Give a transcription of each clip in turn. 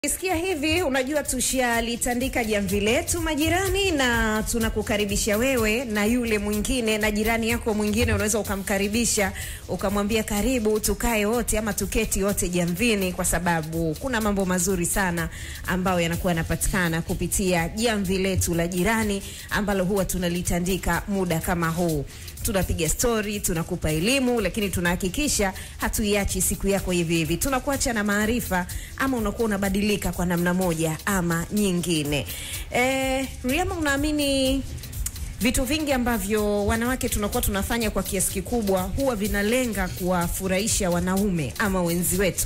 Isikia hivi, unajua tushalitandika jamvi letu majirani, na tunakukaribisha wewe na yule mwingine na jirani yako mwingine, unaweza ukamkaribisha ukamwambia karibu, tukae wote ama tuketi wote jamvini, kwa sababu kuna mambo mazuri sana ambayo yanakuwa yanapatikana kupitia jamvi letu la jirani ambalo huwa tunalitandika muda kama huu tunapiga stori, tunakupa elimu, lakini tunahakikisha hatuiachi siku yako hivi hivi. Tunakuacha na maarifa, ama unakuwa unabadilika kwa namna moja ama nyingine. Eh, Riama, unaamini vitu vingi ambavyo wanawake tunakuwa tunafanya kwa kiasi kikubwa huwa vinalenga kuwafurahisha wanaume ama wenzi wetu?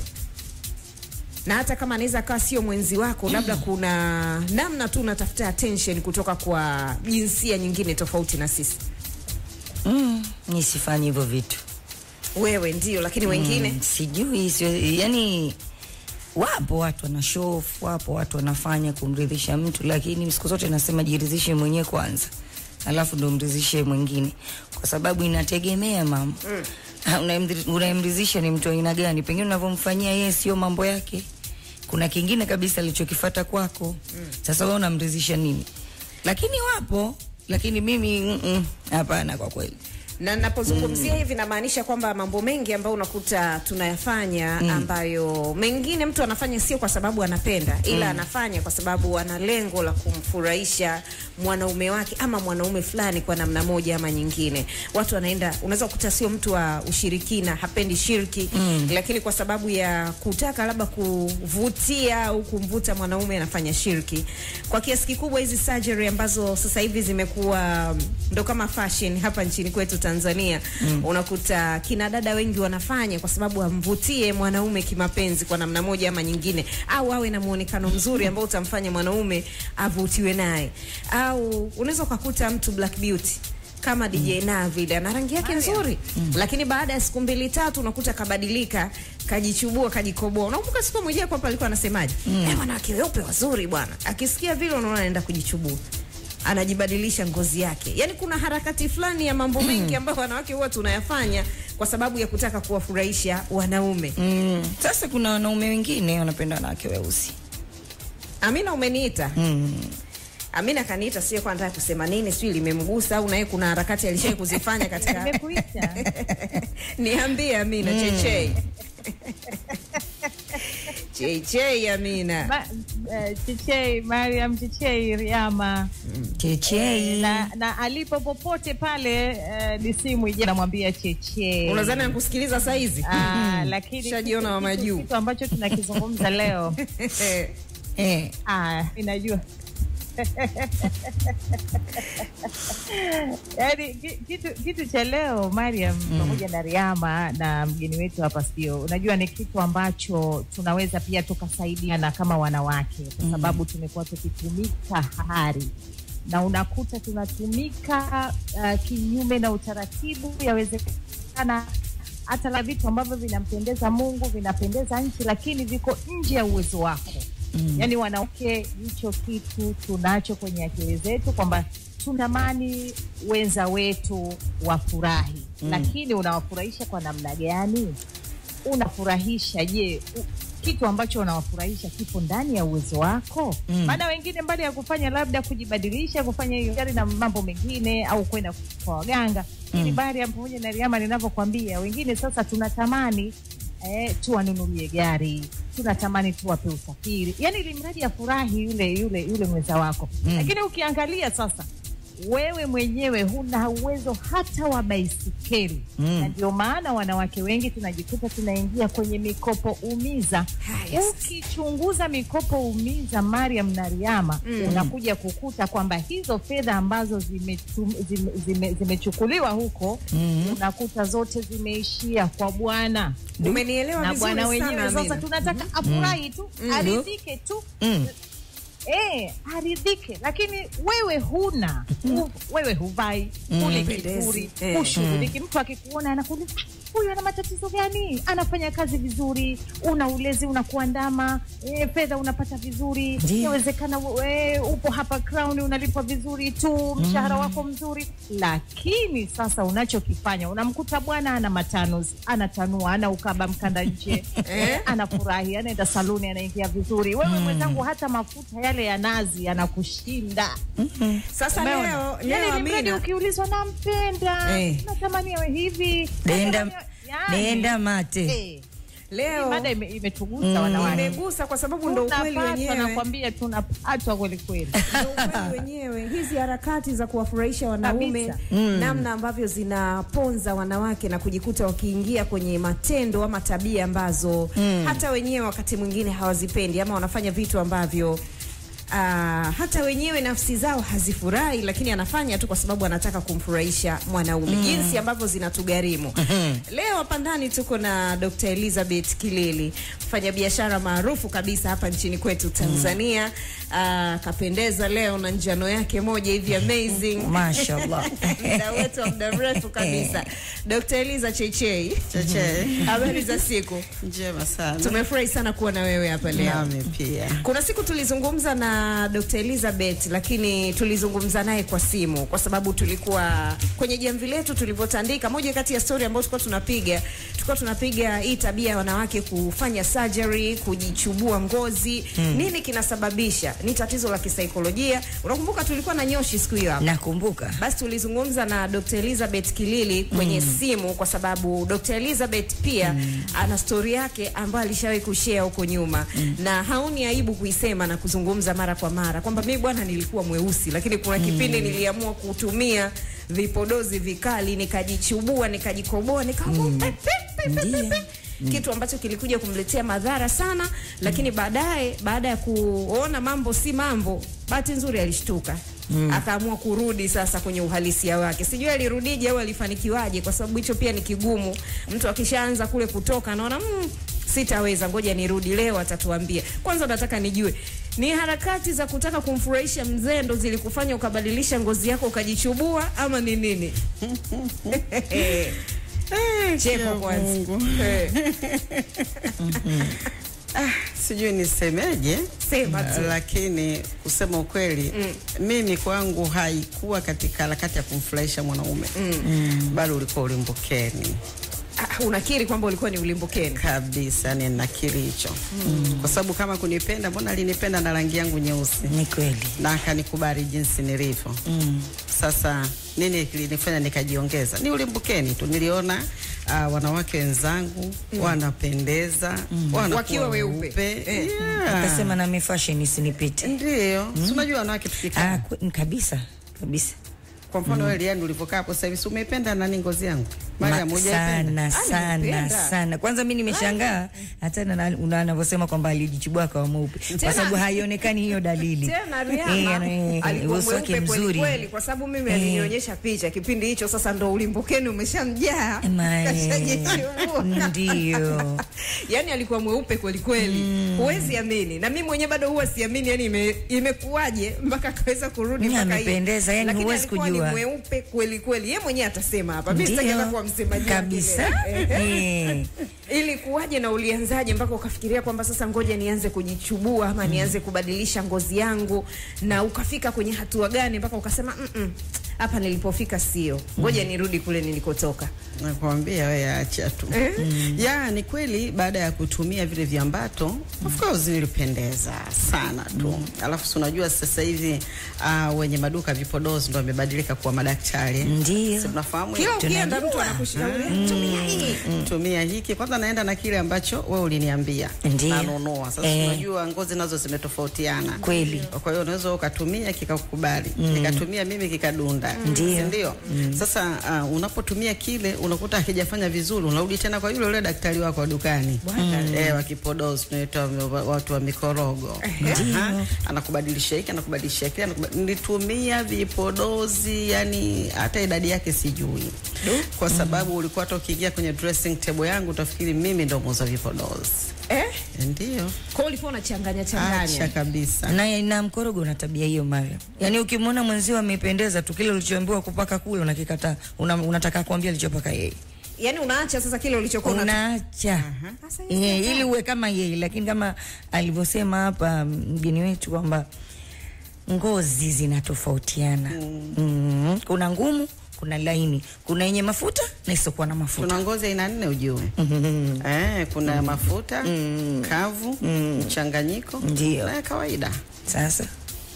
na hata kama anaweza akawa sio mwenzi wako, labda kuna namna tu unatafuta attention kutoka kwa jinsia nyingine tofauti na sisi. Mm, nisifanye hivyo vitu Wewe ndio, lakini wengine mm, sijui sio, yani wapo watu wana show off, wapo watu wanafanya kumridhisha mtu, lakini siku zote nasema jiridhishe mwenyewe kwanza, alafu ndo mridhishe mwingine, kwa sababu inategemea mama mm. Unayemridhisha ni mtu aina gani? Pengine unavyomfanyia yeye sio mambo yake, kuna kingine kabisa alichokifata kwako mm. Sasa wewe unamridhisha nini? Lakini wapo, lakini mimi hapana, mm -mm, kwa kweli na napozungumzia mm. hivi namaanisha kwamba mambo mengi ambayo unakuta tunayafanya mm. ambayo mengine mtu anafanya sio kwa sababu anapenda, ila mm. anafanya kwa sababu ana lengo la kumfurahisha mwanaume wake ama mwanaume fulani kwa namna moja ama nyingine. Watu wanaenda, unaweza kukuta sio mtu wa ushirikina, hapendi shirki mm. lakini kwa sababu ya kutaka labda kuvutia au kumvuta mwanaume anafanya shirki. Kwa kiasi kikubwa hizi surgery ambazo sasa hivi zimekuwa ndo kama fashion hapa nchini kwetu Tanzania mm. unakuta kina dada wengi wanafanya kwa sababu amvutie mwanaume kimapenzi kwa namna moja ama nyingine, au awe na muonekano mzuri ambao utamfanya mwanaume avutiwe naye, au unaweza ukakuta mtu black beauty kama DJ mm. na vile ana rangi yake nzuri mm. lakini baada ya siku mbili tatu unakuta kabadilika, kajichubua, kajikoboa. Unakumbuka siku moja hapa alikuwa anasemaje? Mm. Eh, wanawake weupe wazuri bwana. Akisikia vile unaona anaenda kujichubua anajibadilisha ngozi yake. Yaani kuna harakati fulani ya mambo mengi ambayo wanawake huwa tunayafanya kwa sababu ya kutaka kuwafurahisha wanaume. Mm. Sasa kuna wanaume wengine wanapenda wanawake weusi. Amina, umeniita Mm. Amina kaniita, sio kwa nataka kusema nini, sio limemgusa au naye kuna harakati alishai kuzifanya katika Nimekuita. niambie Amina. mm. Chechei Chechei Amina. Ma, uh, Chechei Mariam Chechei Riama Chechei. na, na alipo popote pale uh, ni simu ije namwambia Chechei. Unadhani nakusikiliza saa hizi? Ah, lakini Shajiona wa kitu- majuu. kitu ambacho tunakizungumza leo Eh. ah, inajua yaani ki- kitu, kitu cha leo Mariam pamoja na Riama na mgeni wetu hapa sio, unajua ni kitu ambacho tunaweza pia tukasaidiana kama wanawake, kwa sababu tumekuwa tukitumika hari na unakuta tunatumika uh, kinyume na utaratibu. Yawezekana hata la vitu ambavyo vinampendeza Mungu vinapendeza nchi, lakini viko nje ya uwezo wako mm. Yaani wanawake, hicho kitu tunacho kwenye akili zetu kwamba tunatamani wenza wetu wafurahi mm. Lakini unawafurahisha kwa namna gani? Unafurahisha je, u- kitu ambacho unawafurahisha kipo ndani ya uwezo wako? Mm. Maana wengine mbali ya kufanya labda kujibadilisha, kufanya hiyo gari na mambo mengine, au kwenda kwa waganga ili bari ya pamoja na Riama ninavyokwambia, wengine sasa tunatamani eh, tuwanunulie gari, tunatamani tuwape usafiri, yani ili mradi afurahi yule yule yule mwenza wako Mm. lakini ukiangalia sasa wewe mwenyewe huna uwezo hata wa baisikeli Mm. na ndio maana wanawake wengi tunajikuta tunaingia kwenye mikopo umiza. Haya sasa. Ukichunguza mikopo umiza, Mariam na Riama, unakuja kukuta kwamba hizo fedha ambazo zimechukuliwa zime, zime, zimechukuliwa huko Mhm. unakuta zote zimeishia kwa bwana Umenielewa na vizuri bwana sana wenyewe. Sasa Amina. tunataka afurahi tu, aridhike tu Mm. Eh, aridhike, lakini wewe huna hu, wewe huvai Mm. huli Pendezi. kizuri Eh. hushughuliki. Mtu akikuona anakuuliza "Ah, huyu ana matatizo gani? Anafanya kazi vizuri, una ulezi unakuandama, e, fedha unapata vizuri, Ndiyo. inawezekana e, upo hapa Crown unalipwa vizuri tu, mshahara wako mzuri, lakini sasa unachokifanya unamkuta bwana ana matanuzi, anatanua, ana ukaba mkanda nje Eh? anafurahi, anaenda saluni, anaingia vizuri. Wewe mwenzangu, hata mafuta yale ya nazi yanakushinda. Sasa Umeona? leo yani leo ni mradi Amina, ukiulizwa nampenda, Eh. natamani awe hivi, Denda, natamani awe- yani, denda mate. eh, leo mada ime- imetugusa wanawake. imegusa kwa sababu ndo ukweli Tunapatwa, wenyewe. nakwambia tunapatwa kweli kweli. Ndio ukweli wenyewe hizi harakati za kuwafurahisha wanaume Kabisa. namna ambavyo zinaponza wanawake na kujikuta wakiingia kwenye matendo ama tabia ambazo hata wenyewe wakati mwingine hawazipendi ama wanafanya vitu ambavyo Uh, hata wenyewe nafsi zao hazifurahi, lakini anafanya tu kwa sababu anataka kumfurahisha mwanaume. Jinsi ambavyo zinatugharimu. Leo hapa ndani tuko na Dr. Elizabeth Kilili, mfanyabiashara maarufu kabisa hapa nchini kwetu Tanzania. Uh, kapendeza leo na njano yake moja hivi amazing. Mashallah. Muda wetu wa muda mrefu kabisa. Dr. Eliza Cheichei, Cheche. habari za siku? Njema sana. Tumefurahi sana kuwa na wewe hapa leo. Nami pia. Kuna siku tulizungumza na Dr. Elizabeth lakini tulizungumza naye kwa simu kwa sababu tulikuwa kwenye jamvi letu tulivyotandika. Moja kati ya story ambayo tulikuwa tunapiga, tulikuwa tunapiga hii tabia ya wanawake kufanya surgery, kujichubua ngozi. Nini kinasababisha? Ni tatizo la kisaikolojia. Unakumbuka tulikuwa na nyoshi siku hiyo hapa. Nakumbuka. Basi tulizungumza na Dr. Elizabeth Kilili kwenye simu kwa sababu Dr. Elizabeth pia ana stori yake ambayo alishawahi kushare huko nyuma na haoni aibu kuisema na kuzungumza mara kwa mara kwamba mimi bwana nilikuwa mweusi, lakini kuna kipindi niliamua kutumia vipodozi vikali nikajichubua nikajikoboa nikaamua pe- pe- pe- pe- pe- pe kitu ambacho kilikuja kumletea madhara sana, lakini baadaye baada ya kuona mambo si mambo, bahati nzuri alishtuka akaamua kurudi sasa kwenye uhalisia wake. Sijui alirudije au alifanikiwaje, kwa sababu hicho pia ni kigumu. Mtu akishaanza kule kutoka anaona mm, sitaweza, ngoja nirudi. Leo atatuambia. Kwanza nataka nijue ni harakati za kutaka kumfurahisha mzee ndo zilikufanya ukabadilisha ngozi yako ukajichubua ama ni nini? Cheko kia kwanza. Mungu. Eh, Ah, sijui nisemeje, Sema tu. lakini kusema ukweli mimi kwangu haikuwa katika harakati ya kumfurahisha mwanaume bali ulikuwa ulimbukeni Ah, unakiri kwamba ulikuwa ni ulimbukeni? kabisa, ni nakiri hicho kwa sababu kama kunipenda, mbona alinipenda na rangi yangu nyeusi Ni kweli. na akanikubali jinsi nilivyo. Sasa nini kilinifanya nikajiongeza? Ni ulimbukeni tu, niliona uh, wanawake wenzangu wanapendeza wanakuwa Wakiwa weupe. Eh. Yeah. Akasema na mi fashion isinipite. Ndio, si unajua wanawake tukikaa Ah, kwe- kabisa. Kabisa. kwa mfano wewe Liani ulivyokaa hapo sasa hivi, si umeipenda nani ngozi yangu? Ma- Mara moja sana sana nimependa. sana. Kwanza mi nimeshangaa hata na- na- una- anavyosema kwamba alijichubua akawa mweupe, kwa Tena- sababu haionekani hiyo dalili. tena Eh, Rihanna ana- eh, alikuwa uso wake mweupe kweli mzuri. kweli, kwa sababu mimi alinionyesha picha kipindi hicho. Sasa ndo ulimbukeni umeshamjaa, Ma- kashajichubua. Ndio. yani alikuwa mweupe kweli kweli, huwezi amini, na mimi mwenyewe bado huwa siamini, yani ime, imekuwaje mpaka akaweza kurudi Mm, mpaka hivi. amependeza, yani Lakini huwezi alikuwa kujua. ni mweupe kweli kweli, yeye mwenyewe atasema hapa, mimi sitaki Ndio. hata kuwa msemaji wake kabisa. leo. Eh. Ilikuwaje na ulianzaje mpaka ukafikiria kwamba sasa ngoja nianze kujichubua ama nianze kubadilisha ngozi yangu, na ukafika kwenye hatua gani mpaka ukasema "Mm, mm, hapa nilipofika sio, ngoja nirudi kule nilikotoka? Nakwambia wewe acha tu. Ya ni kweli baada ya kutumia vile viambato of course nilipendeza sana tu. Alafu si unajua sasa hivi uh, wenye maduka vipodozi ndo wamebadilika kuwa madaktari. Ndio. Si tunafahamu Kila hilo? ukienda mtu anakushauri tumia hii. tumia hiki kwanza, naenda na kile ambacho wewe uliniambia Ndiyo. nanunua. Sasa Eh. unajua ngozi nazo zimetofautiana Kweli. kwa hiyo unaweza ukatumia kikakukubali, nikatumia mimi kikadunda, Ndiyo. si ndio? Sasa uh, unapotumia kile unakuta hakijafanya vizuri, unarudi tena kwa yule yule daktari wako wa dukani eh, wa kipodozi, tunaitwa wa- watu wa mikorogo. Aha, anakubadilisha hiki, anakubadilisha kile, anakuba- nilitumia vipodozi, yani hata idadi yake sijui, kwa sababu ulikuwa hata ukiingia kwenye dressing table yangu utafikiri mimi ndo muuza vipodozi. Eh? Ndio, Kwa hiyo ulikuwa unachanganya acha changanya. kabisa. na, na mkorogo una tabia hiyo Mariam. Yaani ukimwona mwenzio amependeza tu kile ulichoambiwa kupaka kule unakikataa. Una, unataka kuambia alichopaka yeye. yani unaacha sasa kile ulichokuwa unata- unaacha Sasa hiyo Eh, ili uwe kama yeye, lakini kama alivyosema hapa mgeni wetu kwamba ngozi zinatofautiana mm. Kuna ngumu, kuna laini, kuna yenye mafuta na isiokuwa na mafuta. Tuna ngozi aina nne ujue. Eh, kuna mafuta, kavu, mchanganyiko Ndio. na ya kawaida. Sasa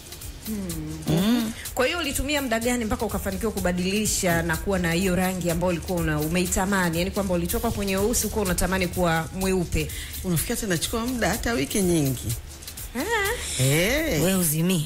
Kwa hiyo ulitumia muda gani mpaka ukafanikiwa kubadilisha na kuwa na hiyo rangi ambayo ulikuwa una, umeitamani, yani kwamba ulitoka kwenye weusi uko unatamani kuwa mweupe? Unafikia tena chukua muda hata wiki nyingi. Ah. Eh, we uzimii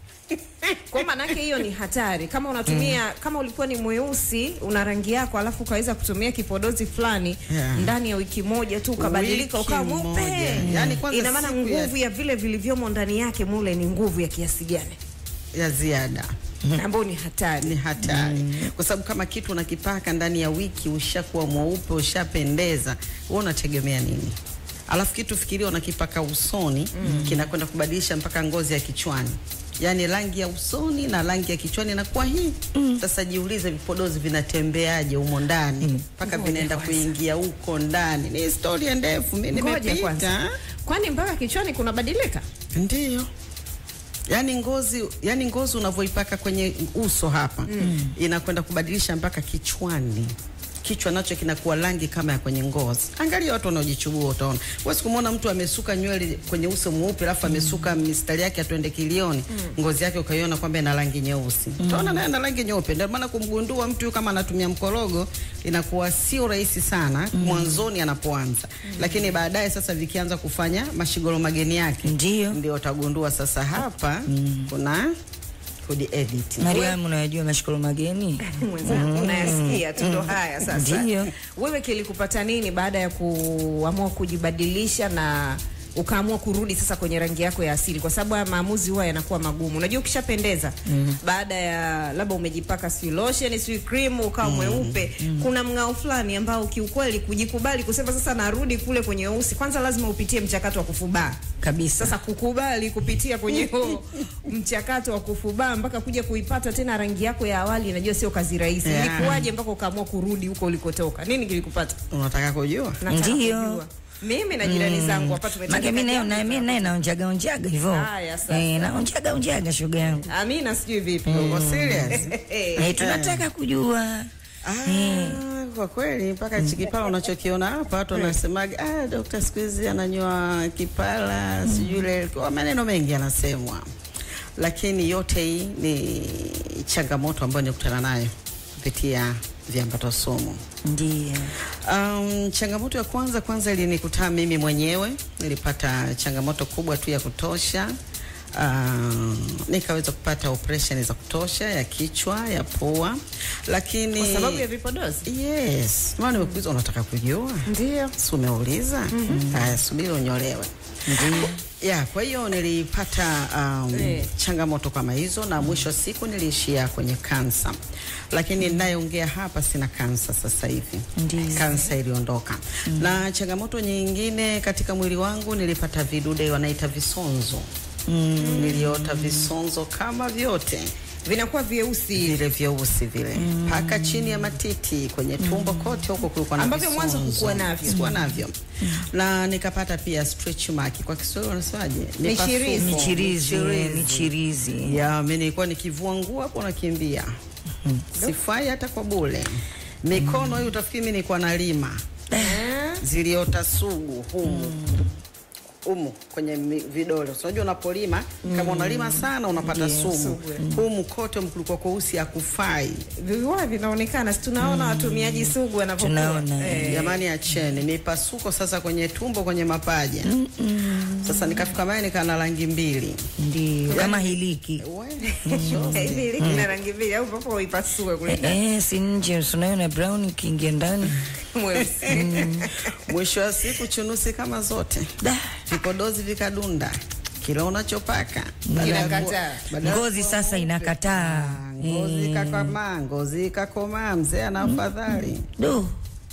Kwa maanake hiyo ni hatari. Kama unatumia kama ulikuwa ni mweusi una rangi yako, alafu ukaweza kutumia kipodozi fulani Yeah. ndani ya wiki moja tu ukabadilika Wiki ukawa moja. mweupe, Yaani kwanza ina maana siku ya- nguvu ya vile vilivyomo ndani yake mule ni nguvu ya kiasi gani, ya ziada. ambayo ni hatari. ni hatari kwa sababu kama kitu unakipaka ndani ya wiki ushakuwa mweupe ushapendeza, wewe unategemea nini? Alafu kitu fikiria, unakipaka usoni kinakwenda kubadilisha mpaka ngozi ya kichwani, yaani rangi ya usoni na rangi ya kichwani inakuwa hii. Sasa jiulize, vipodozi vinatembeaje humo ndani mpaka Ngoja vinaenda kwanza. kuingia huko ndani? Ni historia ndefu, mimi Ngoja nimepita. kwanza, kwani mpaka kichwani kunabadilika? Ndiyo. Yaani ngozi, yani ngozi unavyoipaka kwenye uso hapa inakwenda kubadilisha mpaka kichwani. Kichwa nacho kinakuwa rangi kama ya kwenye ngozi. Angalia watu wanaojichubua utaona. Wewe kumwona mtu amesuka nywele kwenye uso mweupe alafu amesuka mistari yake atuende kilioni, ngozi yake ukaiona kwamba ina rangi nyeusi. Utaona naye ana rangi nyeupe. Ndio maana kumgundua mtu kama anatumia mkorogo inakuwa sio rahisi sana mwanzoni anapoanza. Lakini baadaye sasa vikianza kufanya mashigolo mageni yake Ndio. ndio utagundua sasa hapa kuna kudi edit. Mariamu, unayajua mashikolo mageni? Mwenzangu unayasikia tu ndo haya sasa. Ndiyo. Wewe kilikupata nini baada ya kuamua kujibadilisha na ukaamua kurudi sasa kwenye rangi yako ya asili, kwa sababu haya maamuzi huwa yanakuwa magumu. Unajua, ukishapendeza baada ya labda umejipaka si lotion si cream ukawa mweupe, kuna mng'ao fulani ambao kiukweli kujikubali kusema sasa narudi kule kwenye weusi, kwanza lazima upitie mchakato wa kufubaa Kabisa. sasa kukubali kupitia kwenye huo mchakato wa kufubaa mpaka kuja kuipata tena rangi yako ya awali, najua sio kazi rahisi. Yeah. Ilikuwaje mpaka ukaamua kurudi huko ulikotoka? Nini kilikupata? Unataka kujua? Nataka Ndio. kujua. Mimi na jirani zangu hapa tumetoka. Mage mimi nayo na mimi naye naonjaga onjaga hivyo. Haya, sasa. Eh, naonjaga onjaga shoga yangu. Amina, sijui vipi. Uko serious? Eh, tunataka kujua. Ah, kwa kweli mpaka hichi kipala unachokiona hapa watu wanasemaga ah, dokta siku hizi ananyoa kipala sijui ile kwa maneno mengi yanasemwa, lakini yote hii ni changamoto ambayo nikutana nayo kupitia viambato sumu. Ndio. Um, changamoto ya kwanza kwanza ilinikuta mimi mwenyewe, nilipata changamoto kubwa tu ya kutosha. Uh, nikaweza kupata operation za kutosha ya kichwa, ya pua, lakini Kwa sababu ya vipodozi. yes, maana nimekuuliza unataka kujua, Ndio. si umeuliza? Haya, subiri unyolewe. Ya, kwa hiyo nilipata um, Eh. changamoto kama hizo na mwisho wa siku niliishia kwenye kansa, lakini ninayeongea hapa sina kansa sasa hivi. Ndiyo. Kansa iliondoka. Na changamoto nyingine katika mwili wangu nilipata vidude wanaita visonzo. Niliota visonzo kama vyote Vinakuwa vyeusi vile vyeusi vile mpaka chini ya matiti kwenye tumbo kote huko kulikuwa na Ambavyo mwanzo visonzo. hukuwa navyo. Sikuwa navyo na nikapata pia stretch mark kwa Kiswahili wanasemaje Michirizi. Mipasuko. Michirizi, Michirizi. michirizi. ya mimi nilikuwa nikivua nguo hapo nakimbia sifai hata kwa bule mikono hii utafikiri mimi nilikuwa nalima ziliota sugu humu humu kwenye mi- vidole. So, Unajua unapolima kama unalima sana unapata sumu humu kote kulikuwa kweusi hakufai. viwa vinaonekana, si tunaona watumiaji sugu wanavyokuwa. Tunaona, Eh. Jamani, acheni mipasuko sasa kwenye tumbo, kwenye mapaja. Sasa nikafika mae nikaa na rangi mbili Ndio. Kama hiliki. We, Hivi ili kina rangi mbili au papo uipasue kule Eh, eh, si nje unaona brown ikiingia ndani. mweusi. mwisho wa siku chunusi kama zote, Da. vipodozi vikadunda, kila unachopaka badala ya kuwa- Inakataa. badala ya Ngozi sasa inakataa. ngozi ikakomaa, ngozi ikakomaa, mzee ana afadhali. Do.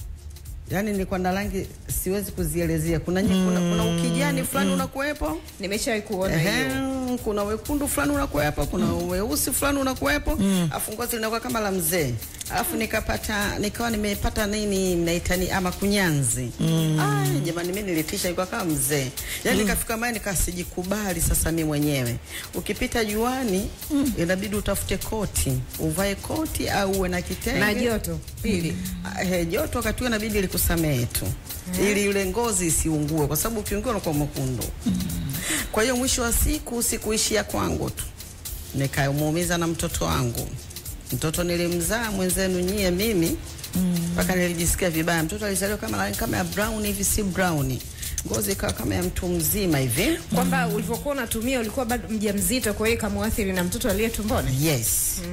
Yaani nilikuwa na rangi siwezi kuzielezea. Kuna, nye- kuna, kuna ukijani fulani unakuwepo Nimeshawahi kuona hiyo. Ehe, kuna wekundu fulani unakuwepo, kuna weusi fulani unakuwepo, afu ngozi linakuwa kama la mzee. alafu nikapata nikawa nimepata nini mnaita ni ama kunyanzi mm. Ay, jamani mimi nilitisha nilikuwa kama mzee yaani nikafika mahali nikasijikubali sasa mi mwenyewe ukipita juani mm. inabidi utafute koti uvae koti au uwe na kitenge Na joto pili. Ah, he, joto wakati huo inabidi likusamehe tu ili yule ngozi isiungue kwa sababu ukiungua unakuwa mwekundu kwa hiyo mwisho wa siku sikuishia kwangu tu nikamuumiza na mtoto wangu mtoto nilimzaa mwenzenu nyie mimi mpaka nilijisikia vibaya mtoto alizaliwa kama kama ya brown hivi si brown ngozi ikawa kama ya mtu mzima hivi Kwamba ulivyokuwa unatumia ulikuwa bado mjamzito, kwa hiyo ikamuathiri na mtoto aliye tumboni. Yes.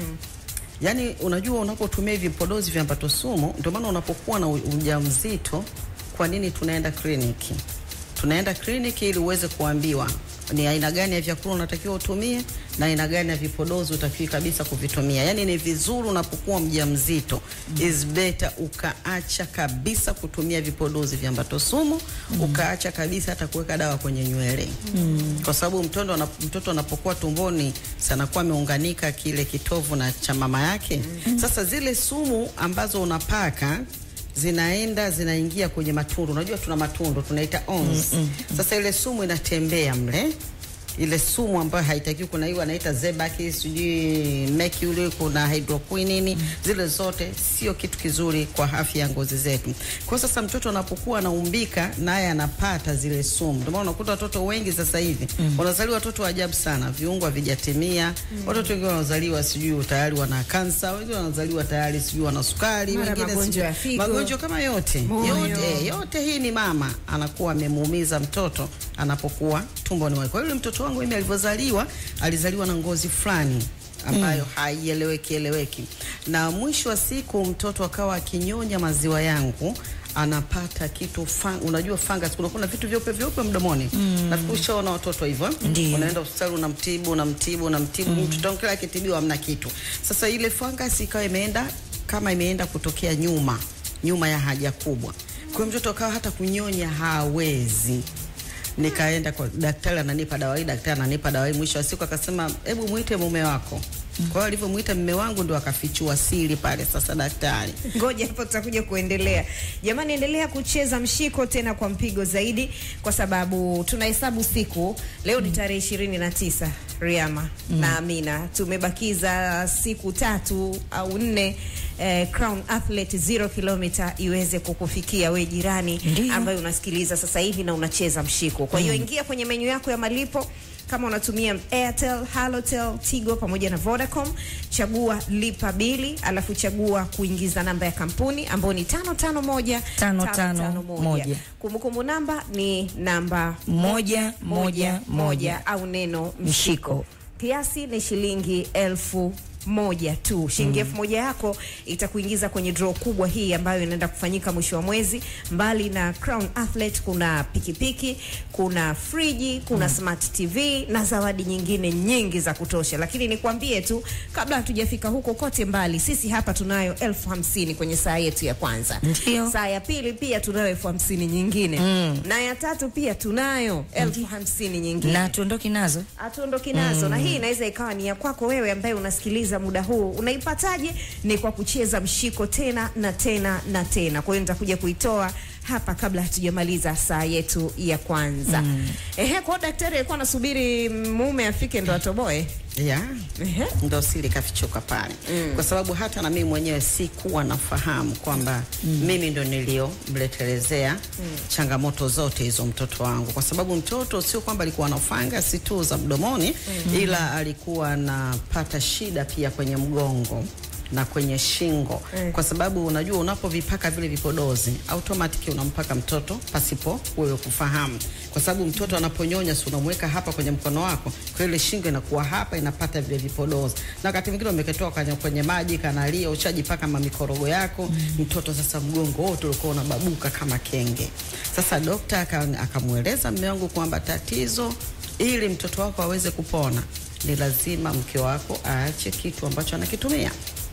Yaani unajua unapotumia hivi vipodozi vya ambato sumu, ndio maana unapokuwa na u- ujauzito, kwa nini tunaenda kliniki? Tunaenda kliniki ili uweze kuambiwa ni aina gani ya vyakula unatakiwa utumie na aina gani ya vipodozi utakiwi kabisa kuvitumia. Yaani ni vizuri unapokuwa mjamzito is better ukaacha kabisa kutumia vipodozi vya ambato sumu, ukaacha kabisa hata kuweka dawa kwenye nywele kwa sababu mtoto anap- mtoto anapokuwa tumboni sanakuwa ameunganika kile kitovu na cha mama yake. Sasa zile sumu ambazo unapaka zinaenda zinaingia kwenye matundu. Unajua tuna matundu tunaita ons. Sasa ile sumu inatembea mle ile sumu ambayo haitakiwi, kuna hiyo anaita zebaki, sijui mercury, kuna hydroquinine, zile zote sio kitu kizuri kwa afya ya ngozi zetu. Kwa sasa mtoto anapokuwa anaumbika naye anapata zile sumu. Ndio maana unakuta watoto wengi sasa hivi wanazaliwa watoto wa ajabu sana, viungo havijatimia. Watoto wengine wanazaliwa sijui tayari wana kansa, wengine wanazaliwa tayari sijui wana sukari, Mara wengine magonjwa sijui- ya figo. magonjwa kama yote Moyo. yote yote hii ni mama anakuwa amemuumiza mtoto anapokuwa tumboni mwake. Kwa hiyo yule mtoto wangu mimi alivyozaliwa, alizaliwa na ngozi fulani ambayo haieleweki eleweki, na mwisho wa siku mtoto akawa akinyonya maziwa yangu anapata kitu fang, unajua fungus, kuna kuna vitu vyeupe vyeupe mdomoni mm. nafikiri ushaona watoto hivyo, Ndiyo. unaenda hospitali unamtibu unamtibu unamtibu mm. mtoto wangu kila akitibiwa hamna kitu. Sasa ile fungus ikawa imeenda kama imeenda kutokea nyuma nyuma ya haja kubwa, kwa hiyo mtoto akawa hata kunyonya hawezi nikaenda kwa daktari, ananipa dawa hii, daktari ananipa dawa hii. Mwisho wa siku akasema, hebu muite mume wako. Kwa hiyo alivyomuita mume wangu ndio akafichua siri pale. Sasa daktari Ngoja hapo tutakuja kuendelea. Jamani, endelea kucheza mshiko tena kwa mpigo zaidi, kwa sababu tunahesabu siku. Leo ni tarehe ishirini na tisa Riama na Amina, tumebakiza siku tatu au nne eh, Crown Athlete zero kilomita iweze kukufikia we jirani Ndiyo. ambaye unasikiliza sasa hivi na unacheza mshiko. Kwa hiyo ingia kwenye menyu yako ya malipo kama unatumia Airtel, Halotel, Tigo pamoja na Vodacom, chagua lipa bili, alafu chagua kuingiza namba ya kampuni ambayo ni tano tano moja Tano, tano, moja. Kumbukumbu namba ni namba Moja, moja, moja. au neno mshiko. Mshiko. Kiasi ni shilingi elfu moja tu. Shilingi elfu moja yako itakuingiza kwenye draw kubwa hii ambayo inaenda kufanyika mwisho wa mwezi. Mbali na Crown Athlete, kuna pikipiki, kuna friji, kuna smart TV na zawadi nyingine nyingi za kutosha. Lakini nikwambie tu, kabla hatujafika huko kote mbali, sisi hapa tunayo elfu hamsini kwenye saa yetu ya kwanza. Ndio. Saa ya pili pia tunayo elfu hamsini nyingine na ya tatu pia tunayo elfu hamsini nyingine na tuondoki nazo hatuondoki nazo na hii inaweza ikawa ni ya kwako wewe ambaye unasikiliza muda huu. Unaipataje? Ni kwa kucheza mshiko tena na tena na tena. Kwa hiyo nitakuja kuitoa hapa kabla hatujamaliza saa yetu ya kwanza. Ehe, kwa hiyo daktari alikuwa anasubiri mume afike ndo atoboe. ya Ehe. ndo siri kafichuka pale kwa sababu hata na mimi mwenyewe sikuwa nafahamu kwamba mimi ndo niliyomletelezea changamoto zote hizo mtoto wangu, kwa sababu mtoto sio kwamba alikuwa na fangasi tu za mdomoni ila alikuwa anapata shida pia kwenye mgongo na kwenye shingo kwa sababu unajua unapovipaka vile vipodozi automatic unampaka mtoto pasipo wewe kufahamu, kwa sababu mtoto anaponyonya, si unamweka hapa kwenye mkono wako, kwa hiyo ile shingo inakuwa hapa inapata vile vipodozi, na wakati mwingine umeketoa kwenye, kwenye maji kanalia, ushajipaka mamikorogo yako mtoto sasa mgongo wote ulikuwa unababuka kama kenge. Sasa dokta aka- akamweleza mume wangu kwamba tatizo ili mtoto wako aweze kupona ni lazima mke wako aache kitu ambacho anakitumia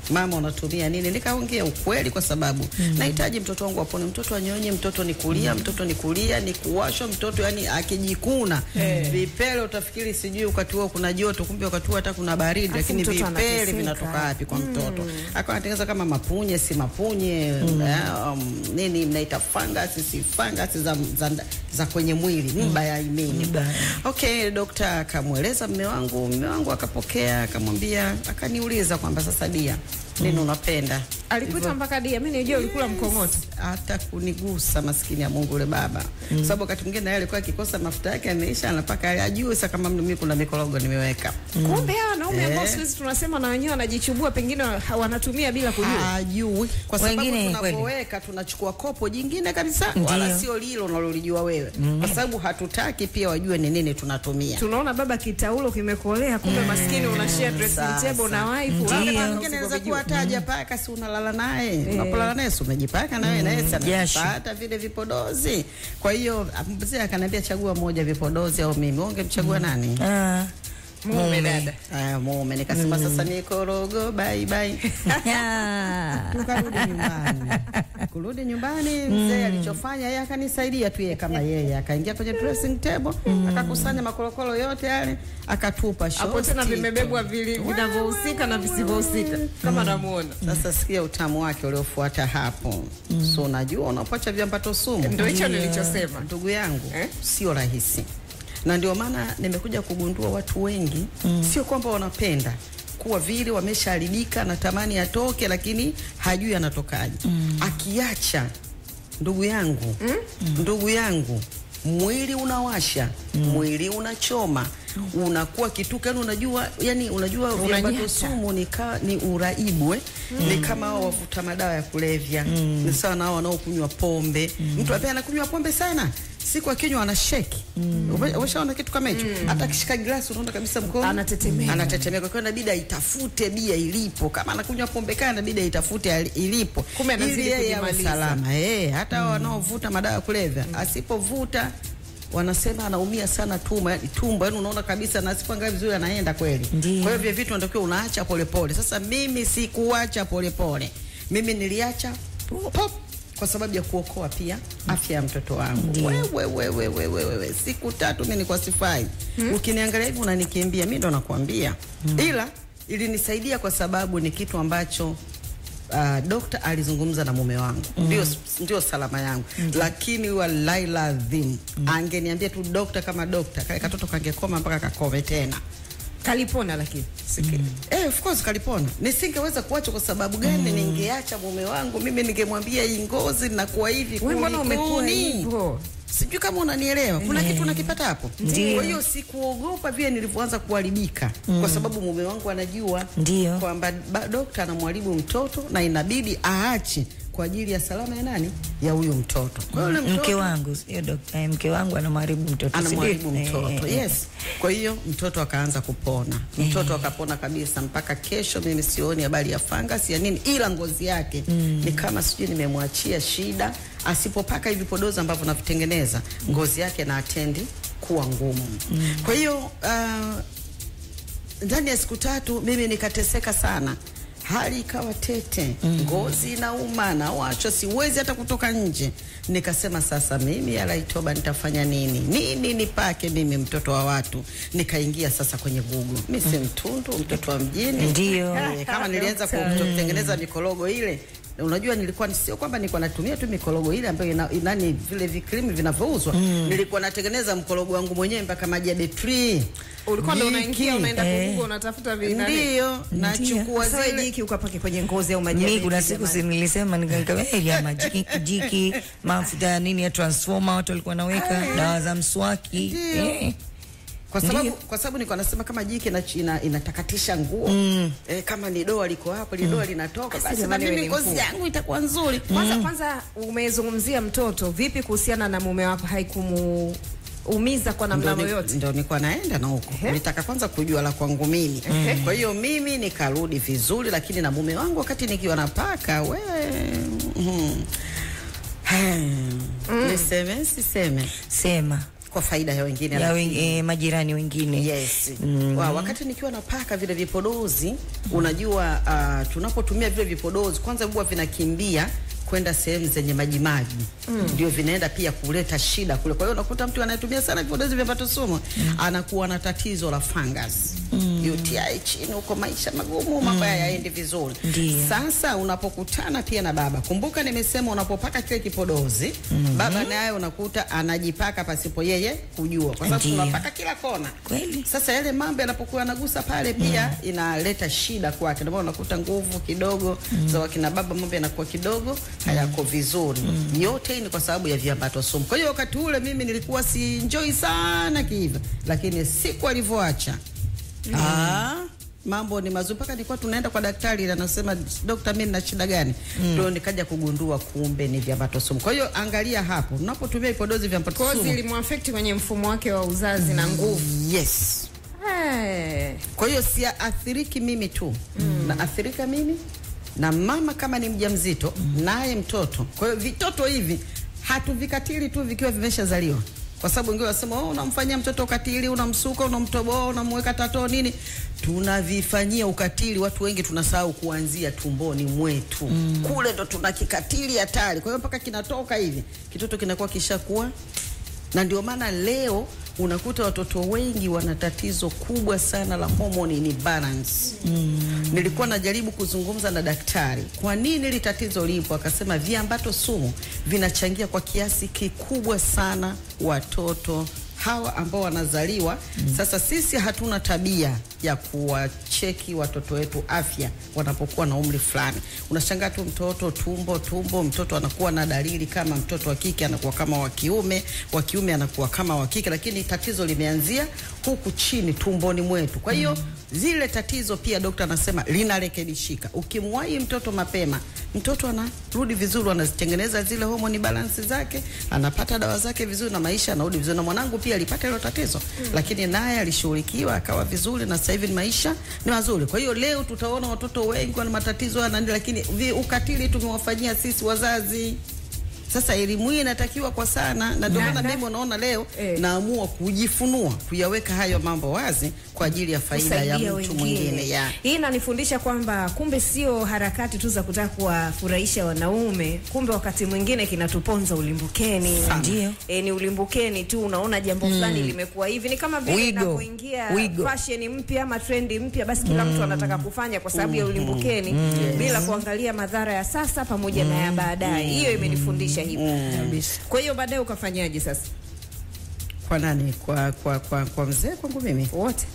mama unatumia nini? Nikaongea ukweli kwa sababu nahitaji mtoto wangu apone, mtoto anyonye, mtoto ni kulia, mtoto ni kulia, ni kuwashwa, mtoto yani akijikuna vipele utafikiri sijui wakati huo kuna joto, kumbe wakati huo hata kuna baridi, Alafu lakini mtoto vipele anateseka. vinatoka wapi kwa mtoto? Akawa anatengeneza kama mapunye, si mapunye um, nini mnaita fangasi, si fangasi za, za, za kwenye mwili mba ya imeni. Mba. Okay, dokta akamweleza mme wangu, mme wangu akapokea, akamwambia, akaniuliza kwamba sasa Dia, nini unapenda? Alikuita mpaka dia, mimi nijua ulikula mkongoto. hata kunigusa maskini ya Mungu yule baba mm. sababu wakati mwingine naye alikuwa akikosa mafuta yake ameisha, anapaka ajue sasa kama mimi kuna mikorogo nimeweka Kumbe hawa wanaume ambao Eh. siku hizi tunasema na wenyewe wanajichubua, pengine ha- wanatumia bila kujua. ajui kwa sababu Wengine kweli. tunapoweka tunachukua kopo jingine kabisa, Ndiyo. wala sio lilo unalolijua wewe kwa sababu hatutaki pia wajue ni nini tunatumia. Tunaona baba kitaulo kimekolea, kumbe maskini unashare dressing Sasa. table na wife. Ndiyo. Labda Wakati kama mwingine anaweza usipojua. kuwa hata hajapaka, si unalala naye, unapolala naye si umejipaka na wewe naye si jasho. anapata vile vipodozi. Kwa hiyo mzee akaniambia chagua moja, vipodozi au mimi. Wewe ungemchagua nani? Ah, Mume dada. Aya, mume. Nikasema sasa ni korogo, bye bye. ah. Tukarudi nyumbani. Kurudi nyumbani, mzee alichofanya yeye akanisaidia tu yeye kama yeye, akaingia kwenye dressing table, akakusanya makorokoro yote yale, akatupa Hapo shosti tena tu. vimebebwa vili- vinavyohusika na visivyohusika kama namuona. Sasa sikia utamu wake uliofuata hapo. So unajua unapoacha viambato sumu, Ndio hicho nilichosema. ndugu yangu Eh? sio rahisi, na ndio maana nimekuja kugundua watu wengi sio kwamba wanapenda kuwa vile wameshaharibika na tamani atoke, lakini hajui anatokaje. Akiacha ndugu yangu ndugu yangu mwili unawasha mwili unachoma unakuwa kituka yani unajua yani unajua viambato Unanyata. sumu ni, ka, ni uraibu eh? ni kama hao wavuta madawa ya kulevya ni sawa na hao wanaokunywa pombe mtu ambaye anakunywa pombe sana siku akinywa ana sheki umeshaona kitu kama hicho hata akishika glasi unaona kabisa mkono Anatetemeka. anatetemeka kwa hiyo inabidi aitafute bia ilipo kama anakunywa pombe kana inabidi aitafute ali- ilipo Kumbe anazidi ili yeye awe kujimaliza. salama eh hata hao wanaovuta madawa ya kulevya asipovuta wanasema anaumia sana tumbo yani tumbo yani unaona kabisa na asipoangalia vizuri anaenda kweli Ndiyo. kwa hiyo vile vitu natakiwa unaacha polepole sasa mimi sikuacha polepole mimi niliacha pop kwa sababu ya kuokoa pia afya ya mtoto wangu Ndiyo. wewe wewe wewe wewe siku tatu mimi nilikuwa sifai ukiniangalia hivi unanikimbia mimi ndo nakwambia ila ilinisaidia kwa sababu ni kitu ambacho Uh, dokta alizungumza na mume wangu ndio, ndio salama yangu lakini wallahi ladhim angeniambia tu dokta kama dokta kale katoto kangekoma mpaka kakome tena Kalipona lakini. Eh, of course kalipona. Nisingeweza kuacha kwa sababu gani? Ningeacha mume wangu mimi, ningemwambia hii ngozi nakuwa hivi. Wewe mbona umekuwa kulikuni? hivyo? Sijui kama unanielewa. Kuna kitu unakipata hapo. Ndiyo. Kwa hiyo sikuogopa vile nilivyoanza kuharibika, kwa sababu mume wangu anajua Ndiyo. kwamba ba- dokta anamharibu mtoto na inabidi aache kwa ajili ya salama ya nani, ya huyu mtoto. Kwa hiyo yule mke mtoto wangu sio dokta eh, mke wangu anamharibu mtoto si anamharibu ndio? mtoto Eh, yes. Kwa hiyo mtoto akaanza kupona, mtoto akapona kabisa. Mpaka kesho mimi sioni habari ya fangasi ya nini, ila ngozi yake ni kama sijui nimemwachia shida. Asipopaka hivi podozi ambavyo navitengeneza, ngozi yake na atendi kuwa ngumu. Kwa hiyo ah, ndani ya siku tatu mimi nikateseka sana, hali ikawa tete, ngozi inauma na wacho, siwezi hata kutoka nje. Nikasema sasa mimi alaitoba nitafanya nini? Nini nipake mimi mtoto wa watu? Nikaingia sasa kwenye Google. Mimi si mtundu, mtoto wa mjini. Ndiyo. Eh, kama nilianza ku- kutengeneza mikorogo ile unajua nilikuwa ni- sio kwamba nilikuwa natumia tu mikorogo ile ambayo ina, inani vile vikrimu vinavyouzwa nilikuwa natengeneza mkorogo wangu mwenyewe mpaka maji ya betri Ulikuwa ndo Jiki. unaingia unaenda Eh. kugugu unatafuta vinani. Ndiyo, nachukua Sasa wewe zile jiki ukapake kwenye ngozi au maji. ya mi beki kuna siku jamani. si nilisema nikamwambia majiki jiki mafuta ya nini ya transformer watu walikuwa naweka dawa za mswaki Ndiyo. eh. kwa sababu Ndiyo. kwa sababu nilikuwa nasema kama jiki ina, ina, inatakatisha nguo eh, kama ni doa liko hapo ile doa linatoka basi na jamani, wewe mimi ni ngozi mkuu. yangu itakuwa nzuri Kwanza kwanza umezungumzia mtoto, vipi kuhusiana na mume wako haikumuumiza kwa namna Ndo ni- yoyote? ndo nilikuwa naenda na huko nitaka kwanza kujua la kwangu mimi kwa hiyo mimi nikarudi vizuri lakini na mume wangu wakati nikiwa napaka we mm. niseme siseme sema kwa faida ya wengine ya lakini- wen, eh, majirani wengine Yes. Wa, wakati nikiwa napaka vile vipodozi unajua uh, tunapotumia vile vipodozi kwanza huwa vinakimbia kwenda sehemu zenye majimaji ndio vinaenda pia kuleta shida kule. Kwa hiyo unakuta mtu anayetumia sana vipodozi vya patosumu anakuwa na tatizo la fungus UTI chini huko, maisha magumu, mambo haya yaendi vizuri. Ndiyo. Sasa unapokutana pia na baba, kumbuka nimesema unapopaka kile kipodozi baba naye unakuta anajipaka pasipo yeye kujua, kwa sababu Ndiyo. tunapaka kila kona Kweli. sasa yale mambo yanapokuwa yanagusa pale pia inaleta shida kwake, ndio maana unakuta nguvu kidogo za wakina baba, mambo yanakuwa kidogo hayako vizuri. Yote hii ni kwa sababu ya viambato sumu. Kwa hiyo wakati ule mimi nilikuwa si enjoy sana kiiva, lakini siku alivyoacha ah, mambo ni mazuri mpaka nilikuwa tunaenda kwa daktari ile anasema dokta, mimi nina shida gani? Ndio nikaja kugundua kumbe ni viambato sumu. Kwa hiyo angalia hapo, unapotumia vipodozi vya viambato kozi sumu, ilimuafekti kwenye mfumo wake wa uzazi na nguvu yes Eh. Kwa hiyo siathiriki mimi tu mm. naathirika mimi na mama kama ni mjamzito naye mtoto. Kwa hiyo vitoto hivi hatuvikatili tu vikiwa vimeshazaliwa, kwa sababu wengine wasema oh, unamfanyia mtoto ukatili, unamsuka, unamtoboa, unamweka tato nini. Tunavifanyia ukatili, watu wengi tunasahau kuanzia tumboni mwetu kule ndo tuna kikatili hatari. Kwa hiyo mpaka kinatoka hivi kitoto kinakuwa kishakuwa na ndio maana leo unakuta watoto wengi wana tatizo kubwa sana la hormone ni balance. Mm. Nilikuwa najaribu kuzungumza na daktari, kwa nini hili tatizo lipo? Akasema viambato sumu vinachangia kwa kiasi kikubwa sana watoto hawa ambao wanazaliwa mm. Sasa sisi hatuna tabia ya kuwacheki watoto wetu afya wanapokuwa na umri fulani. Unashangaa tu mtoto tumbo tumbo, mtoto anakuwa na dalili kama mtoto wa kike anakuwa kama wa kiume, wa kiume anakuwa kama wa kike, lakini tatizo limeanzia huku chini tumboni mwetu. Kwa hiyo zile tatizo pia dokta anasema linarekebishika ukimwahi mtoto mapema, mtoto anarudi vizuri, anazitengeneza zile homoni balansi zake, anapata dawa zake vizuri na maisha anarudi vizuri. Na mwanangu pia alipata hilo tatizo mm. lakini naye alishughulikiwa akawa vizuri, na sasa hivi ni maisha ni mazuri. Kwa hiyo leo tutaona watoto wengi wana matatizo haya na nini, lakini vi, ukatili tumewafanyia sisi wazazi. Sasa elimu hii inatakiwa kwa sana, na ndio Na- maana na- mimi unaona leo Eh. naamua kujifunua, kuyaweka hayo mambo wazi kwa ajili ya faida ya kusaidia mtu mwingine ya Hii inanifundisha kwamba kumbe sio harakati tu za kutaka kuwafurahisha wanaume, kumbe wakati mwingine kinatuponza ulimbukeni. Sana. Ndio. E, ni ulimbukeni tu, unaona jambo fulani limekuwa hivi. Ni kama vile Wigo. inapoingia Wigo. fashion mpya ama trendi mpya, basi kila mtu anataka kufanya kwa sababu ya ulimbukeni bila kuangalia madhara ya sasa pamoja na ya baadaye. Hiyo imenifundisha hivyo. Kwa hiyo baadaye ukafanyaje sasa? kwa nani? Kwa kwa kwa, kwa mzee kwangu mimi. Wote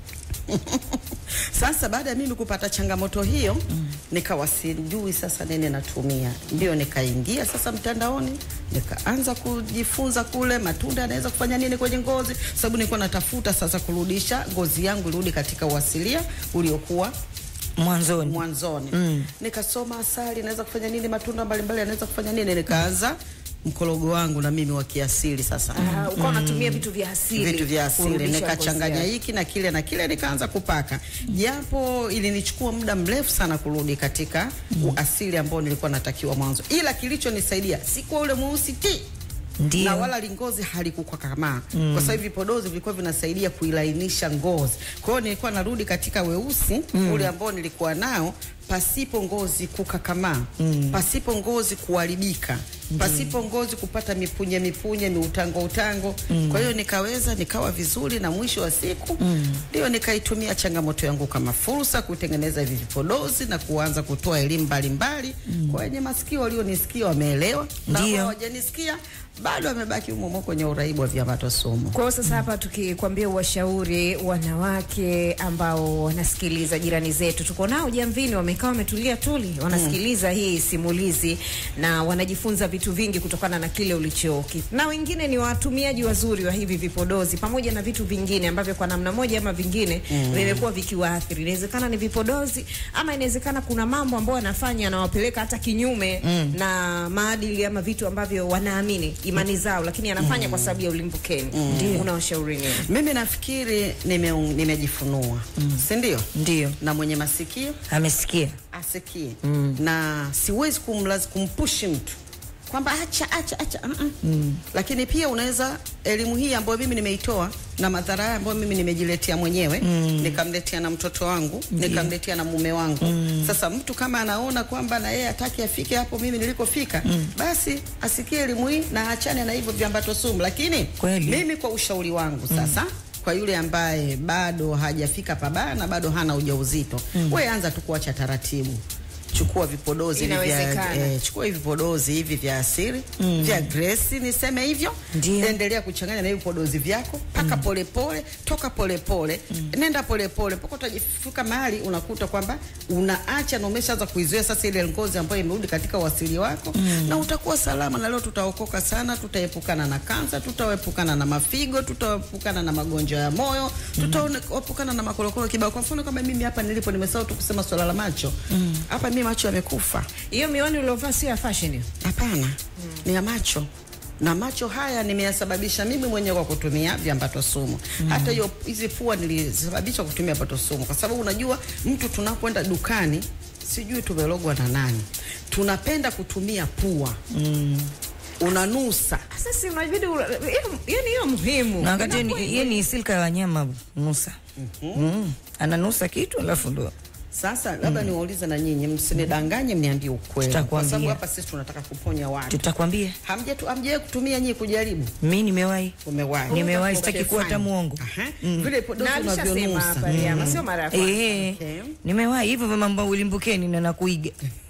Sasa baada ya mimi kupata changamoto hiyo mm. nikawa sijui sasa nini natumia, ndio nikaingia sasa mtandaoni nikaanza kujifunza kule matunda yanaweza kufanya nini kwenye ngozi, sababu nilikuwa natafuta sasa kurudisha ngozi yangu irudi katika uasilia uliokuwa mwanzoni mwanzoni mm. nikasoma asali inaweza kufanya nini, matunda mbalimbali yanaweza kufanya nini, nikaanza mkorogo wangu na mimi wa kiasili sasa Ah, ukawa unatumia vitu vya asili, vitu vya asili kurudisha nikachanganya ngozi yako. hiki na kile na kile nikaanza kupaka, japo ilinichukua muda mrefu sana kurudi katika uasili ambao nilikuwa natakiwa mwanzo, ila kilichonisaidia sikuwa ule mweusi ti Ndio. na wala lingozi halikukakamaa mm. kwa sababu vipodozi vilikuwa vinasaidia kuilainisha ngozi. Kwa hiyo nilikuwa narudi katika weusi mm. ule ambao nilikuwa nao pasipo ngozi kukakamaa mm. pasipo ngozi kuharibika pasipo ngozi kupata mipunye mipunye miutango utango mm. kwa hiyo nikaweza nikawa vizuri na mwisho wa siku ndio nikaitumia changamoto yangu kama fursa kutengeneza hivi vipodozi na kuanza kutoa elimu mbalimbali mm. kwa wenye masikio walionisikia wameelewa na Ndio. ambao hawajanisikia bado wamebaki humo humo kwenye uraibu wa viambato sumu. Kwa hiyo sasa hapa tukikwambia uwashauri wanawake ambao wanasikiliza, jirani zetu tuko nao Jamvini, wamekaa wametulia tuli, wanasikiliza hii simulizi na wanajifunza vitu vingi kutokana na kile ulichoki, na wengine ni watumiaji wazuri wa hivi vipodozi pamoja na vitu vingine ambavyo kwa namna moja ama vingine vimekuwa vikiwaathiri. Inawezekana ni vipodozi ama inawezekana kuna mambo ambayo wanafanya yanawapeleka hata kinyume na maadili ama vitu ambavyo wanaamini imani zao, lakini anafanya kwa sababu ya ulimbukeni. Ndio unawashauri nini? Mimi nafikiri nime, nimejifunua si ndio? Ndio. Na mwenye masikio amesikia asikie na siwezi kumlaz, kumpushi mtu kwamba acha acha acha mm -mm. Lakini pia unaweza elimu hii ambayo mimi nimeitoa na madhara haya ambayo mimi nimejiletea mwenyewe nikamletea na mtoto wangu nikamletea na mume wangu. Sasa mtu kama anaona kwamba na yeye hataki afike hapo mimi nilikofika, basi asikie elimu hii na achane na hivyo viambato sumu. Lakini Kweli. mimi kwa ushauri wangu sasa kwa yule ambaye bado hajafika pabaya na bado hana ujauzito mm. we anza tu kuacha taratibu chukua vipodozi hivi vya Inawezekana. eh, chukua hivi vipodozi hivi vya asili mm. vya Grace niseme hivyo Ndio. endelea kuchanganya na hivi vipodozi vyako paka polepole toka polepole nenda polepole mpaka utajifika mahali unakuta kwamba unaacha na umeshaanza kuizoea sasa ile ngozi ambayo imerudi katika uasili wako na utakuwa salama na leo tutaokoka sana tutaepukana na kansa tutaepukana na mafigo tutaepukana na magonjwa ya moyo tutaepukana na makorokoro kibao kwa mfano kama mimi hapa nilipo nimesahau tu kusema swala la macho hapa mimi macho yamekufa Hiyo miwani uliovaa sio ya fashion hiyo. Hapana, ni ya macho na macho haya nimeyasababisha mimi mwenyewe kwa kutumia viambato sumu. Hata hiyo hizi pua nilisababisha kutumia viambato sumu, kwa sababu unajua mtu tunapoenda dukani, sijui tumelogwa na nani, tunapenda kutumia pua unanusa Sasa unabidi ula- hiyo- yani hiyo muhimu. na wakati Inakuwa- yeye ni silka ya wanyama nusa mm. ananusa kitu alafu ndo Sasa labda niwaulize na nyinyi, msinidanganye, mniambie ukweli, kwa Tutakwambia. sababu hapa sisi tunataka kuponya watu. tutakwambia Hamjetu hamjawahi kutumia nyinyi kujaribu? mi nimewahi Umewahi? Nimewahi, Okay, sitaki kuwa hata fine. muongo. Aha. Vile podozi Na alishasema unavyonusa. hapa Riama, sio mara ya kwanza. Eh, Okay. nimewahi hivyo vya mambo ya ulimbukeni na nakuiga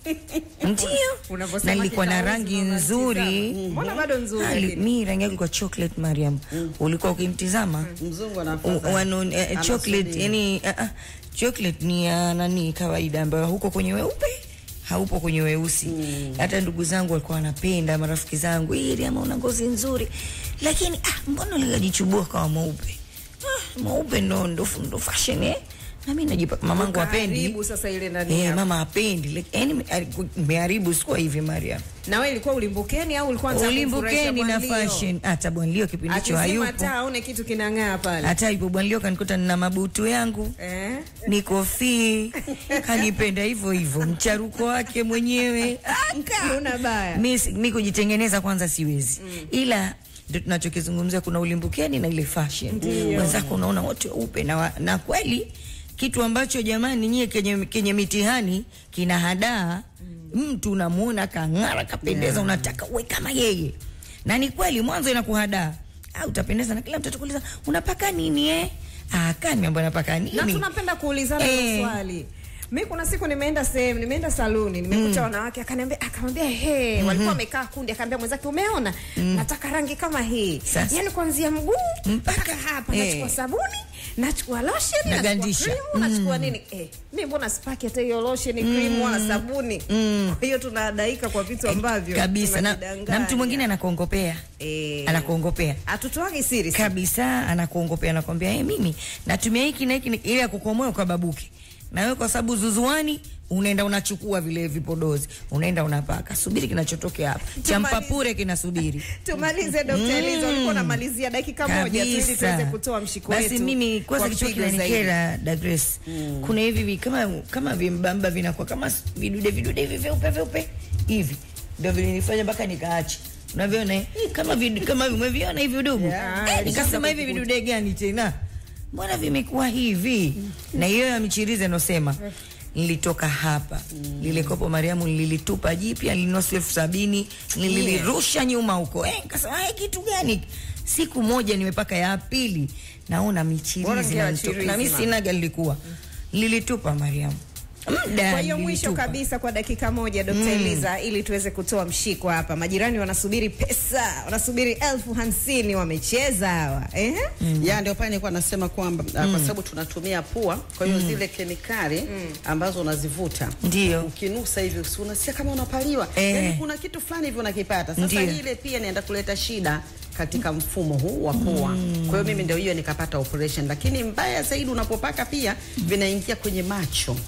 ndio Unavyosema na nilikuwa na kitawezi, rangi mama, nzuri tizama. Mbona bado nzuri Ali- lakini? mi rangi yangu ilikuwa chocolate Mariam ulikuwa ukimtizama Mzungu U- anafadha. wano, eh, chocolate Anasubiri. yani uh, uh, chocolate ni ya nani kawaida ambayo huko kwenye weupe haupo kwenye weusi hata ndugu zangu walikuwa wanapenda marafiki zangu ili ama una ngozi nzuri lakini ah, mbona likajichubua kawa mweupe ah, mweupe ndo, ndo, ndo fashion eh na mimi najipa mamangu apendi Ukaharibu sasa ile ndani eh yako. mama apendi like, yani meharibu sikuwa hivi Mariam Na wewe ilikuwa ulimbukeni au ulikuwa unataka kumfurahisha ulimbukeni na Bwanlio? fashion hata bwanlio kipindi hicho Akizima hayupo taa aone kitu kinang'aa pale. hata yupo bwanlio kanikuta nina mabutu yangu Eh? niko fi kanipenda hivyo hivyo mcharuko wake mwenyewe aka Una baya. mi, si- mi kujitengeneza kwanza siwezi ila ndio tunachokizungumzia kuna ulimbukeni na ile fashion wenzako unaona wote weupe na, wa- na kweli kitu ambacho jamani nyie kenye, kenye mitihani kina hadaa mtu unamuona kang'ara kapendeza unataka uwe kama yeye na ni kweli mwanzo inakuhadaa ah, utapendeza na kila mtu atakuuliza unapaka nini eh? ah, kani ambayo napaka nini Na tunapenda kuulizana Eh. hilo swali. Mi kuna siku nimeenda sehemu, nimeenda saluni, nimekuta wanawake akaniambia akamwambia he, walikuwa wamekaa kundi, akaambia mwenzake umeona? Nataka rangi kama hii. Sasa. Yaani kuanzia mguu mpaka hapa Eh. nachukua sabuni, nachukua lotion, nachukua Nagandisha. cream, nachukua nini? Eh, mimi mbona sipaki hata hiyo lotion, cream wala sabuni? Kwa hiyo tunadaika kwa vitu ambavyo kabisa na, tunajidanganya. na mtu mwingine anakuongopea eh, anakuongopea hatutoagi siri si? kabisa anakuongopea anakwambia hey, mimi natumia hiki na hiki ni- ili akukomoe kwa babuke na wewe kwa sababu zuzuani unaenda unachukua vile vipodozi unaenda unapaka subiri kinachotokea hapa cha Tumalize. mpapure kinasubiri tumalize Dr. Eliza, ulikuwa unamalizia dakika moja tu ili tuweze kabisa kutoa mshiko basi wetu mimi kwanza kwa kichwa mpigo zaidi. kinanikera Dagres kuna hivi vi- kama kama vimbamba vinakuwa kama s- vidude vidude hivi vyeupe vyeupe hivi ndio vilinifanya mpaka nikaacha unaviona eh? Hii kama vidu, kama umeviona hivi vidugu Yeah. eh, nikasema hivi vidude gani tena mbona vimekuwa hivi na hiyo ya michirize nosema nilitoka hapa lile kopo Mariamu nililitupa jipya lilinua elfu sabini nililirusha nyuma huko eh, nikasema "Haya, kitu gani siku moja nimepaka ya pili naona Bora michirizi ngewa inanitoka. chirizi, na mimi mama. sinaga lilikuwa lilitupa Mariamu muda Kwa hiyo mwisho nilitupa. kabisa kwa dakika moja Dr. Eliza, ili tuweze kutoa mshiko hapa. Majirani wanasubiri pesa, wanasubiri elfu hamsini wamecheza hawa eh? ya ndio pale nilikuwa nasema kwamba uh, kwa sababu tunatumia pua, kwa hiyo zile kemikali ambazo unazivuta Ndio. ukinusa hivi si unasikia kama unapaliwa Eh. yani kuna kitu fulani hivi unakipata. Sasa Ndio. ile pia inaenda kuleta shida katika mfumo huu wa pua. Kwa hiyo mimi ndio hiyo nikapata operation, lakini mbaya zaidi unapopaka pia vinaingia kwenye macho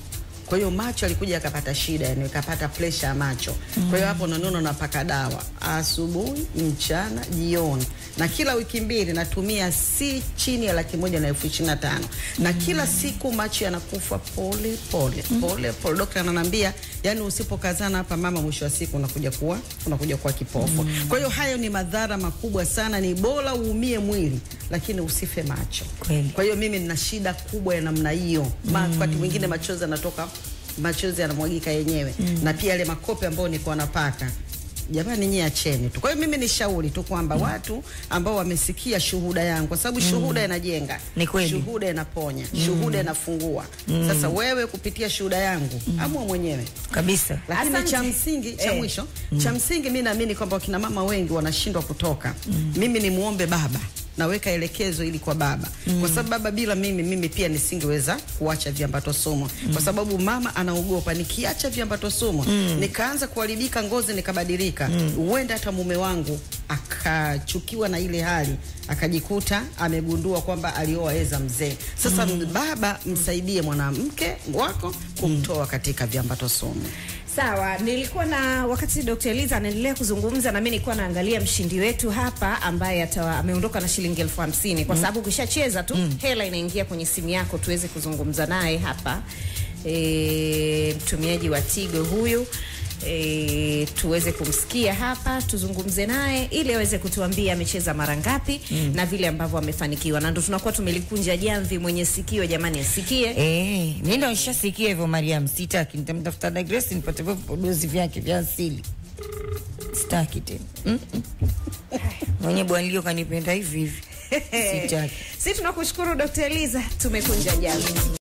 Kwa hiyo macho alikuja akapata shida, yani akapata pressure ya macho. Kwa hiyo hapo unaniona napaka dawa asubuhi, mchana, jioni, na kila wiki mbili natumia si chini ya laki moja na elfu ishirini na tano na kila siku macho yanakufa pole pole pole pole. Daktari ananiambia yani, usipokazana hapa mama, mwisho wa siku unakuja kuwa unakuja kuwa kipofu. Kwa hiyo hayo ni madhara makubwa sana, ni bora uumie mwili lakini usife macho. Kweli. Kwa hiyo mimi nina shida kubwa ya namna hiyo. Ma- Wakati mwingine machozi yanatoka, machozi yanamwagika yenyewe na pia yale makope ambayo nilikuwa napaka Jamani, nyie acheni tu. Kwa hiyo mimi ni shauri tu kwamba watu ambao wamesikia shuhuda yangu, kwa sababu shuhuda inajenga, Ni kweli. shuhuda inaponya, shuhuda inafungua. Sasa wewe kupitia shuhuda yangu amua mwenyewe kabisa lakini Asante. cha msingi cha Eh. mwisho cha msingi mi naamini kwamba wakina mama wengi wanashindwa kutoka mimi ni muombe baba naweka elekezo ili kwa baba kwa sababu baba bila mimi mimi pia nisingeweza kuacha viambato sumu kwa sababu mama anaogopa nikiacha viambato sumu nikaanza kuharibika ngozi nikabadilika huenda hata mume wangu akachukiwa na ile hali akajikuta amegundua kwamba alioa eza mzee sasa baba msaidie mwanamke wako kumtoa katika viambato sumu Sawa, nilikuwa na wakati Dr. Eliza anaendelea kuzungumza na mimi nilikuwa naangalia mshindi wetu hapa ambaye atawa, ameondoka na shilingi elfu hamsini kwa sababu ukishacheza tu hela inaingia kwenye simu yako tuweze kuzungumza naye hapa. E, mtumiaji wa Tigo huyu e, tuweze kumsikia hapa tuzungumze naye ili aweze kutuambia amecheza mara ngapi na vile ambavyo amefanikiwa, na ndo tunakuwa tumelikunja jamvi. Mwenye sikio jamani asikie. Eh, mi ndo nishasikia hivyo Mariam, sitaki. Nitamtafuta da Grace nipate vipodozi vyake vya asili, sitaki tena. Mm -mm. Mwenye bwanlio kanipenda hivi hivi, sitaki. Si tunakushukuru Dr. Eliza, tumekunja jamvi.